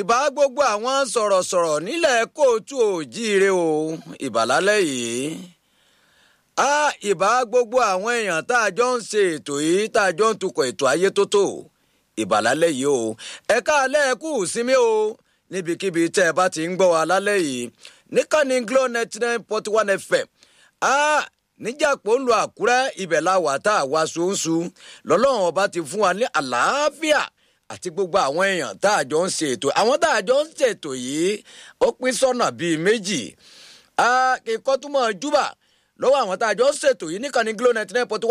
ìbá gbogbo àwọn sọ̀rọ̀sọ̀rọ̀ nílẹ̀ kóòtù òjíire o ìbàlálẹ̀ yìí a ìbá gbogbo àwọn èèyàn tá a jọ ń ṣe ètò yìí tá a jọ ń tukọ̀ ètò ayé tó tò ìbàlálẹ̀ yìí o ẹ̀ka alẹ́ kù sími o níbikíbi tẹ́ ẹ bá ti ń gbọ́ wa lálẹ́ yìí níkànnì glo ninety nine point one fm a níjàpọ̀ ń lo àkúrẹ́ ibẹ̀ la wà tá a wá ṣoṣù lọ́lọ́run ọba ti fún wa ní àlàáfíà àti gbogbo àwọn èèyàn tá a jọ ń ṣe ètò àwọn tá a jọ ń ṣètò yìí ó pín sọ́nà bíi méjì kíkọ́ túmọ̀ júbà lọ́wọ́ àwọn tá a jọ ń ṣètò yìí níkànnì glo ninety nine point one.